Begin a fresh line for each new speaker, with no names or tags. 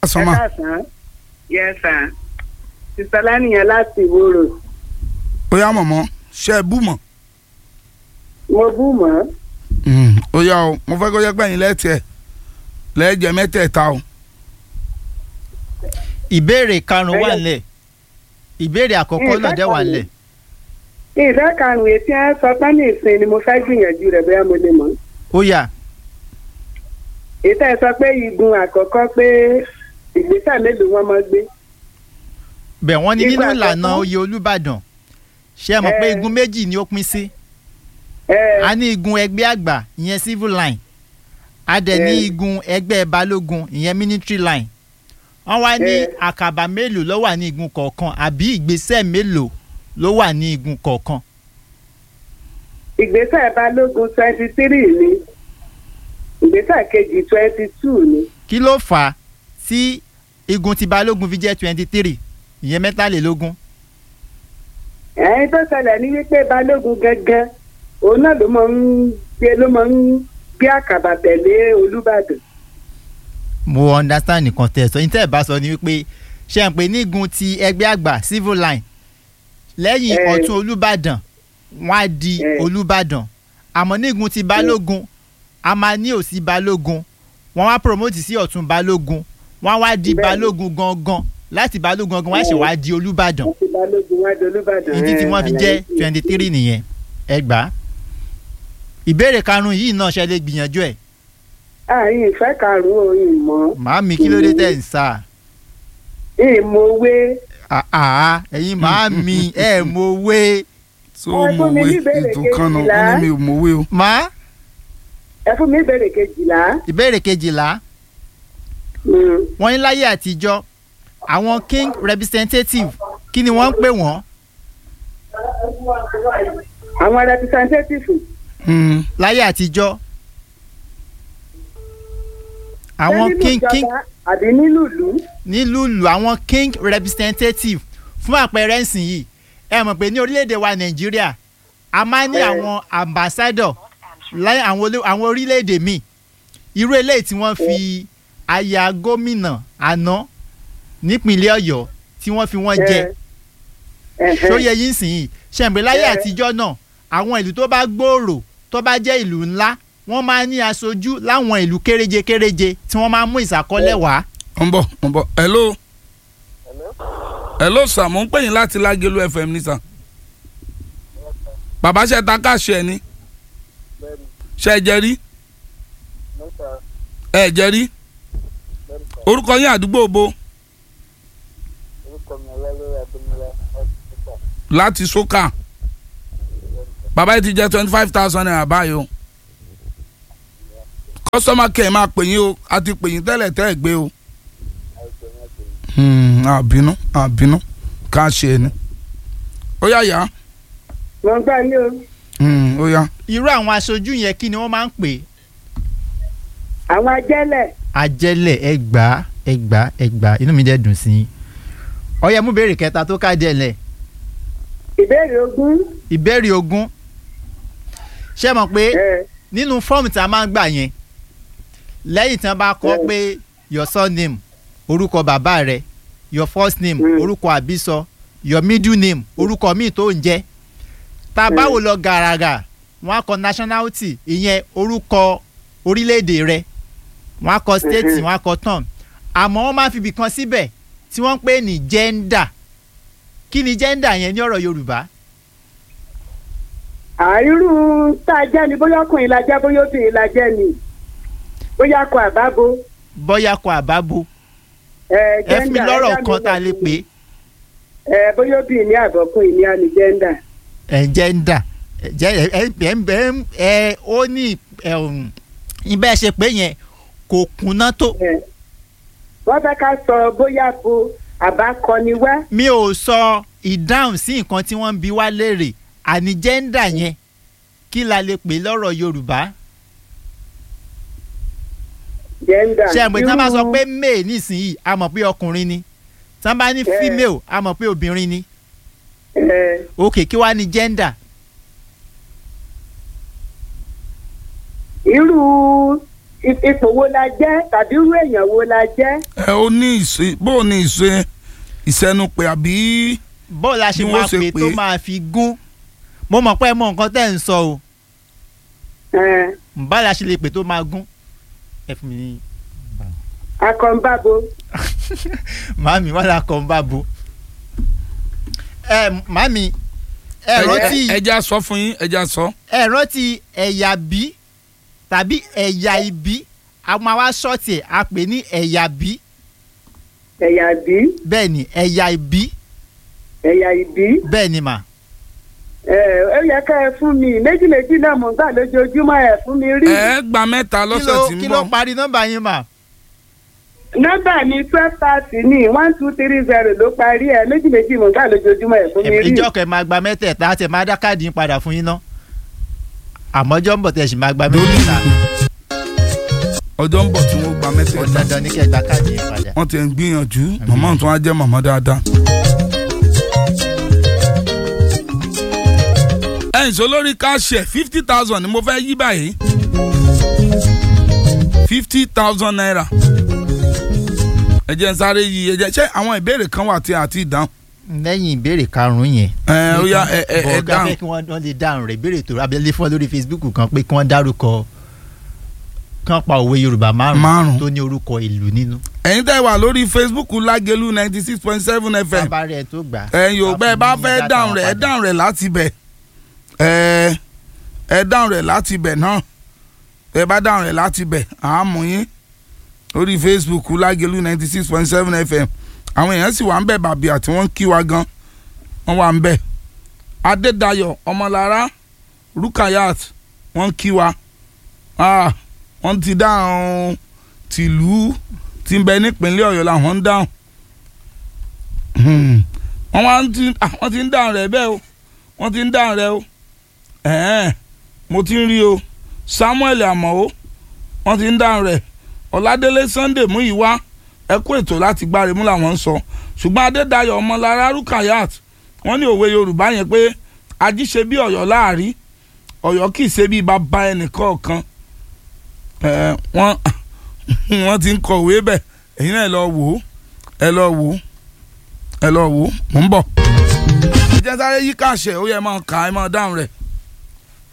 ẹ
sọmọ
káàsán yes sir sísọ lánìyàn láti ìwòrò
ó yá mọ̀mọ́ ṣe é bú mọ̀
mo bú mọ́
ó yá o mo fẹ́ kó yẹ pẹ́yìn lẹ́tì ẹ̀ lẹ́jẹ̀ mẹ́tẹ̀ẹ̀ta o
ìbéèrè karùn-ún wà
Ẹyẹ.
nílẹ̀ ìbéèrè àkọ́kọ́ náà dẹ̀ wà nílẹ̀
ìfẹ́ karùn-ún etí ẹ sọ pé ní ìsìn ni mo fẹ́ gbìyànjú rẹ̀ bóyá mo lè mọ̀
ó yá
ètò ẹ sọ pé igun àkọ́kọ́ pé ìgbésẹ̀ mélòó wọn máa gbé
bẹ̀ wọ́n ní nínú
Ìgbà
ìlànà
àkọ́kọ́.
oyè olùbàdàn ṣé ẹ mọ̀ pé
Ẹ.
igun méjì ni ó pín sí
ẹ
a ní igun ẹgbẹ́ àgbà ìyẹn civil line a dẹ̀ ní
Ẹ.
igun ẹgbẹ́ balógun ìyẹn military line wọ́n wá ní
Ẹ.
àkàbà mélòó ló wà ní igun kọ̀ọ̀kan àbí ìgbésẹ̀ mélòó ló wà ní igun kọ̀ọ̀kan
ìgbésẹ̀ balógun twenty three ni ìgbésẹ̀ kejì twenty two ni
kí ló fà á tí igun ti balógun fi jẹ́ twenty three ìyẹn mẹ́tàlélógún
ẹ̀yin tó ṣẹlẹ̀ ní wípé balógun gangan òun náà ló máa ń gbé ló máa ń gbé àkàbà tẹ̀lé olúbàdàn
mo understand nǹkan tẹ́ ẹ sọ ní tẹ́ ẹ bá sọ ni wípé ṣe ń pè ní igun ti ẹgbẹ́ àgbà civil line lẹ́yìn
Ẹ.
ọ̀tún olùbàdàn wọ́n á di
Ẹ.
olùbàdàn àmọ́ ní igun ti balógun a máa ní òsì balógun wọ́n wá promote sí ọ̀tún balógun wọ́n á wá di
Bẹ́ẹ̀ni.
balógun gangan láti balógun gangan wọ́n á ṣe wá di olùbàdàn
àti balógun wá di olúbàdàn.
ìdí tí
ẹ̀,
wọ́n fi
àlàyé
jẹ́
sí i.
twenty three nìyẹn ẹ gbà á ìbéèrè karùn-ún yìí náà ṣe lè gbìyànjú ẹ̀
àyìn ìfẹ́ karùn-ún ìmọ̀
màámi kí ló dé tẹ̀ ń sá
ìmọ̀wé
àá ẹ̀yin màámi ẹ̀ mọ̀wé
tó
Ẹ fún mi
mọ̀wé
ní ìbéèrè
ètò kan náà
kejìlá.
wọ́n ní mi ò mọ̀wé o
má
ẹ fún mi ìbéèrè kejìlá.
ìbéèrè kejìlá
Mm.
wọ́n ní láyé àtijọ́ àwọn king representative kí ni wọ́n ń pè wọ́n
àwọn representative
Hmm,
láyé àtijọ́ àwọn
ṣé nínú
king king
ìjọba àbí nílùú ìlú.
nílùú àwọn king representative fún àpẹẹrẹ ǹsìn yìí ẹ mọ̀ pé ní orílẹ̀-èdè wa nàìjíríà a máa ń ní
Ẹ.
àwọn ambassador láyé àwọn olé- àwọn orílẹ̀-èdè míì irú eléyìí tí wọ́n fi aya gómìnà àná nípínlẹ̀ ọ̀yọ́ tí wọ́n fi wọ́n jẹ
Ẹ̀hẹ́.
ṣóyẹ yín sìn yìí ṣẹ̀ǹpẹ̀ láyé
Ẹ.
àtijọ́ náà àwọn ìlú tó bá gbòòrò tó bá jẹ́ ìlú ńlá wọ́n máa ń ní aṣojú láwọn ìlú kéréje kéréje tí wọ́n máa ń mú ìsàkọ́lẹ̀ wá.
ń bọ̀ ń bọ̀ hello hello sir mo ń pè yín láti lágẹ̀lú fm ní sà bàbá ṣe ta káàṣì ẹ ní ṣe ẹ jẹ rí ẹ jẹ rí orúkọ yín àdúgbò bo láti sókà bàbá yìí ti jẹ twenty five thousand naira báyìí o customer care máa pè yín o a ti pè yín tẹ́lẹ̀ tẹ́ ẹ̀ gbé o àbínú àbínú ká ṣe ni ó yá yá
wọ́n gbà ní o
Hmm, ó yá
irú àwọn aṣojú yẹn kí ni wọ́n máa ń pè é
àwọn ajẹ́lẹ̀
ajẹ́lẹ̀ ẹgbàá ẹgbàá ẹgbàá inú mi dẹ̀ dùn sí i ọyẹ mú béèrè kẹta tó ká díẹ̀ lẹ̀
ìbéèrè ogún.
ìbéèrè ogún ṣé mọ̀ pé
ẹ,
nínú fọ́ọ̀mù tí a máa ń gbà yẹn lẹ́yìn tí wọ́n bá kọ
Mm.
pé your surname orúkọ bàbá rẹ your first name
Mm.
orúkọ àbísọ your middle name orúkọ míì tó ń jẹ́ tá a bá
Mm.
wò lọ gàràgà wọ́n á kọ nationality ìyẹn orúkọ orílẹ̀-èdè rẹ wọ́n á kọ state
Mhm.
wọ́n á kọ town àmọ́ wọ́n máa fi ibì kan síbẹ̀ tí wọ́n ń pè ní gender kí ni gender yẹn ní ọ̀rọ̀ Yorùbá
àìrú tá a jẹ́ ni bóyá ọkùnrin la jẹ́ bóyá obìnrin la jẹ́ ni bóyá akọ àbábo.
bọ́yá kọ àbábo
ẹ
ẹ fún mi
gender,
lọ́rọ̀
ẹ dá mi
kan tá a lè
lọ.
pè é
ẹ bóyá obìnrin ní àbọ̀kùnrin ní àmì gẹ́ndà.
ẹ̀ǹjẹ̀ǹdà ẹ̀jẹ̀ ẹ̀ ẹ̀ ẹ̀ ẹ̀ ó ní ẹ̀hún ibẹ̀ ṣe pé yẹn kò kúnná tó
wọ́n fẹ́ ká sọ bóyá bo àbákọ́ni wá.
mi ò sọ ìdáhùn sí nǹkan tí wọ́n ń bi wá léèrè àní jẹ́ńdà yẹn kí la lè pè lọ́rọ̀ Yorùbá
gẹ́ndà.
ṣé àgbẹ̀ tí wọ́n bá sọ pé male nísìnyí a mọ̀ pé ọkùnrin ni tí wọ́n bá ní
Ẹ.
female a mọ̀ pé obìnrin ni
ẹ
ok kí wàá ní jẹ́ńdà
irú i- ipò wo la jẹ́ tàbí irú èèyàn wo la jẹ́.
ẹ ó ní ìṣe bó o ní ìṣe ìṣẹnupẹ àbí
bó la ṣe
Bí wọ́n
máa
ṣe
pè
pè
tó
é.
máa fi gún mo mọ̀ pé ẹ mọ nǹkan tẹ́ ń sọ o
Ẹn,
bá la ṣe lè pè tó máa gún ẹ fún mi ní
akọ̀ǹbàbò
màámi wọn là kàn bá bo ẹ màámi ẹ rántí
ẹja sọ fún yín ẹja sọ.
ẹ rántí ẹ̀yà bí tàbí ẹ̀yà ibi a máa wá ṣọ́ọ̀tì ẹ̀ a pè ní ẹ̀yà bí
ẹ̀yà bí
bẹ́ẹ̀ ni ẹ̀yà ibi
ẹ̀yà ìbí.
bẹ́ẹ̀ ni mà
ẹ ó yẹ ká ẹ fún mi méjì méjì náà mò ń gbà lójoojúmọ́ ẹ fún mi rí.
ẹ gba mẹ́ta
kí
lọ́sẹ̀
ló
tí
kí
ń
ló
bọ̀.
parí nọ́mbà yín mà
nọ́mbà mi twelve thirty ní one two three zero ló parí ẹ méjì méjì mò ń gbà lójoojúmọ́ ẹ fún mi rí.
ìjọ kẹ máa gba mẹ́tẹ̀ẹ̀ta àti ẹ̀ máa dá káàdì yín padà fún yín ná àmọ́jọ́ ń bọ̀ tẹ̀ sì máa gba mẹ́tẹ̀ẹ̀ta
ọjọ́ ń bọ̀ tí wọ́n gba
ó
mẹ́tẹ̀ẹ̀ta.
dandan ní kẹ́ gba káàdì yín padà.
wọ́n ti ń gbìyànjú màmá tó wá jẹ́ màmá dáadáa. ẹ̀yìn sọ lórí káṣẹ̀ fifty thousand ni mo fẹ́ yí báyìí fifty thousand naira ẹ jẹ́ n sáré yí ẹ jẹ́ ṣé àwọn ìbéèrè kan wà tí a ti dáhùn.
lẹ́yìn ìbéèrè karùn-ún yẹn.
ẹ ó yá ẹ ẹ ẹ
bọ̀ọ̀gá
dáhùn
fẹ́ kí wọ́n wọ́n lè dáhùn rẹ̀ ìbéèrè tó abẹ́lé fún ọ lórí Facebook kan pé kí wọ́n dárúkọ kán pa òwe Yorùbá
Márùn-ún.
márùn-ún tó ní orúkọ ìlú nínú.
ẹ̀yin tẹ́ wà lórí Facebook lágẹ̀lú ninety six point seven fm
bàbá rẹ̀ tó gbà.
ẹ̀yin ò bẹ́ẹ̀ bá fẹ́ dáhùn rẹ̀ ẹ dáhùn rẹ̀ láti bẹ̀ ẹ ẹ dáhùn rẹ̀ láti bẹ̀ náà ẹ bá dáhùn rẹ̀ láti bẹ̀ àámú yín lórí Facebook lágẹ̀lú ninety six point seven fm àwọn èèyàn sì wà ń bẹ̀ bàbí àti wọ́n ń kí wa gan wọ́n wà ń bẹ̀ Adédayọ̀ Ọmọlára Rukayat wọ́n ń kí wa ah, wọ́n ti dáhùn tìlú tí ń bẹ nípínlẹ̀ Ọ̀yọ́ làwọn ń dáhùn Hmm. wọ́n wá ń ti ah, wọ́n ti ń dáhùn rẹ̀ bẹ́ẹ̀ o wọ́n ti ń dáhùn rẹ̀ o ẹ̀ẹ́n mo ti ń rí o Samuel Amao wọ́n ti ń dáhùn rẹ̀ Ọládélé Sunday Múyìwá ẹ kú ètò láti gbáre mú làwọn ń sọ ṣùgbọ́n Adédayọ̀ Ọmọlára Rukayat wọ́n ní òwe Yorùbá yẹn pé ají ṣe bí Ọ̀yọ́ láàrí Ọ̀yọ́ kì í ṣe bí bàbá ẹnìkọ̀ọ̀kan ẹ̀ wọ́n wọ́n ti ń kọ̀wé bẹ̀ ẹ̀yin náà ẹ lọ wò ó ẹ lọ wò ó ẹ lọ wò ó mò ń bọ̀. ẹ jẹ́ sáré yí káàṣẹ ó yẹ máa kà á máa dáhùn rẹ̀.